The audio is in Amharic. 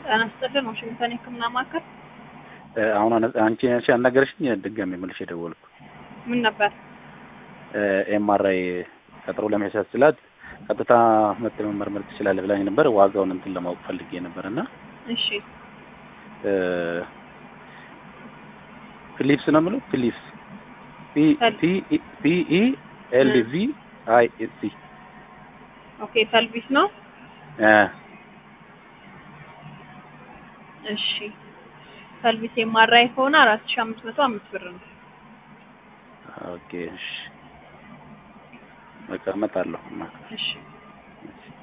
ጤና ይስጥልን ዋሽንግተን የህክምና ማዕከል አሁን አንቺ አንቺ አናገርሽኝ ድጋሜ መልሼ ደወልኩ። ምን ነበር? ኤምአርአይ ቀጠሮ ለመያዝ ስላት ቀጥታ መጥተህ መመርመር ትችላለህ ብላኝ ነበር። ዋጋውን እንትን ለማወቅ ፈልጌ ነበር እና እሺ ፊሊፕስ ነው የምለው ፊሊፕስ ፒ ኢ ኤል ቪ አይ ኤስ ሲ ኦኬ ፐልቪስ ነው። እ እሺ ፐልቪስ የማራይ ከሆነ አራት ሺህ አምስት መቶ አምስት ብር ነው። ኦኬ እሺ በቃ እመጣለሁ። እሺ እሺ